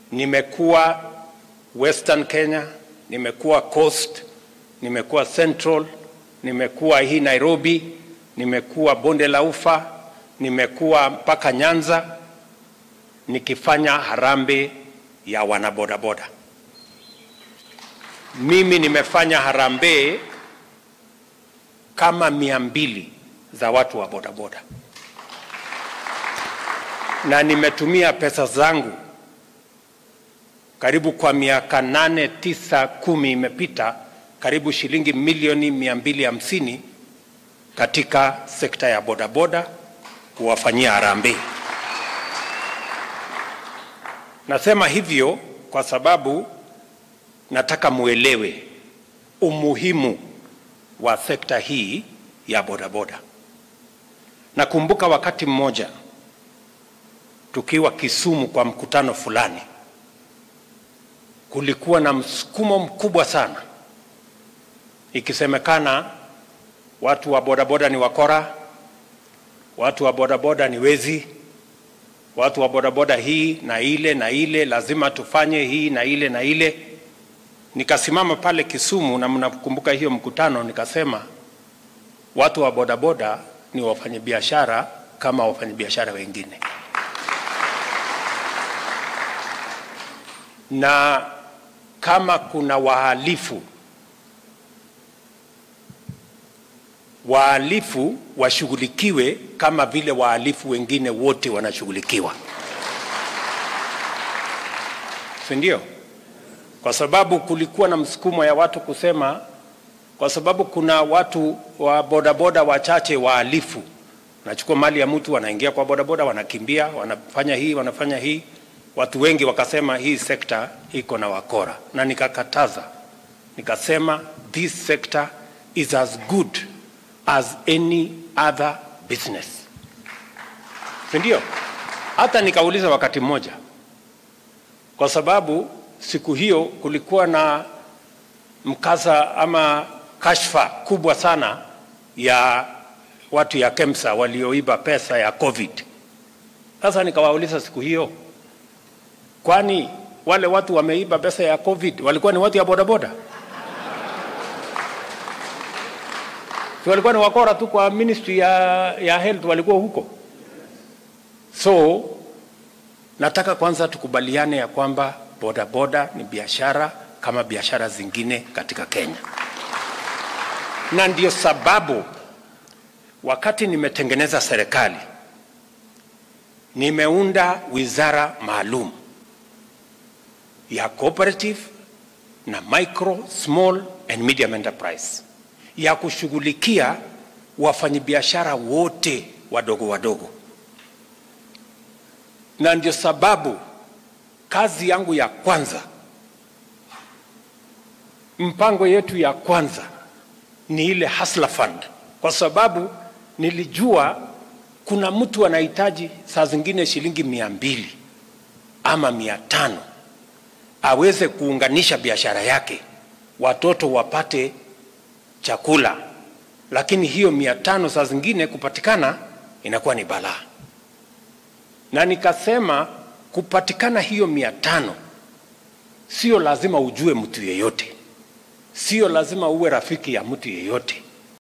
nimekuwa Western Kenya, nimekuwa Coast, nimekuwa Central, nimekuwa hii Nairobi, nimekuwa bonde la Ufa, nimekuwa mpaka Nyanza nikifanya harambee ya wanabodaboda. Mimi nimefanya harambee kama mia mbili za watu wa bodaboda, na nimetumia pesa zangu karibu kwa miaka nane, tisa, kumi imepita, karibu shilingi milioni mia mbili hamsini katika sekta ya bodaboda kuwafanyia harambee. Nasema hivyo kwa sababu nataka muelewe umuhimu wa sekta hii ya bodaboda. Nakumbuka wakati mmoja tukiwa Kisumu kwa mkutano fulani, kulikuwa na msukumo mkubwa sana, ikisemekana watu wa bodaboda ni wakora, watu wa bodaboda ni wezi, watu wa bodaboda hii na ile na ile, lazima tufanye hii na ile na ile. Nikasimama pale Kisumu, na mnakumbuka hiyo mkutano, nikasema watu wa bodaboda ni wafanyabiashara kama wafanyabiashara wengine, na kama kuna wahalifu, wahalifu washughulikiwe kama vile wahalifu wengine wote wanashughulikiwa, si ndio? Kwa sababu kulikuwa na msukumo ya watu kusema, kwa sababu kuna watu wa bodaboda wachache wahalifu, wanachukua mali ya mtu, wanaingia kwa bodaboda, wanakimbia, wanafanya hii, wanafanya hii. Watu wengi wakasema hii sekta iko na wakora, na nikakataza, nikasema this sector is as good as any other business, si ndio? Hata nikauliza wakati mmoja, kwa sababu siku hiyo kulikuwa na mkasa ama kashfa kubwa sana ya watu ya KEMSA walioiba pesa ya COVID. Sasa nikawauliza siku hiyo, kwani wale watu wameiba pesa ya COVID walikuwa ni watu ya bodaboda? Si walikuwa ni wakora tu kwa ministry ya, ya health walikuwa huko. So nataka kwanza tukubaliane ya kwamba bodaboda ni biashara kama biashara zingine katika Kenya, na ndio sababu wakati nimetengeneza serikali nimeunda wizara maalum ya cooperative na micro small and medium enterprise ya kushughulikia wafanyabiashara wote wadogo wadogo, na ndio sababu kazi yangu ya kwanza, mpango yetu ya kwanza ni ile Hustler Fund, kwa sababu nilijua kuna mtu anahitaji saa zingine shilingi mia mbili ama mia tano aweze kuunganisha biashara yake, watoto wapate chakula, lakini hiyo mia tano saa zingine kupatikana inakuwa ni balaa, na nikasema kupatikana hiyo mia tano sio lazima ujue mtu yeyote, sio lazima uwe rafiki ya mtu yeyote.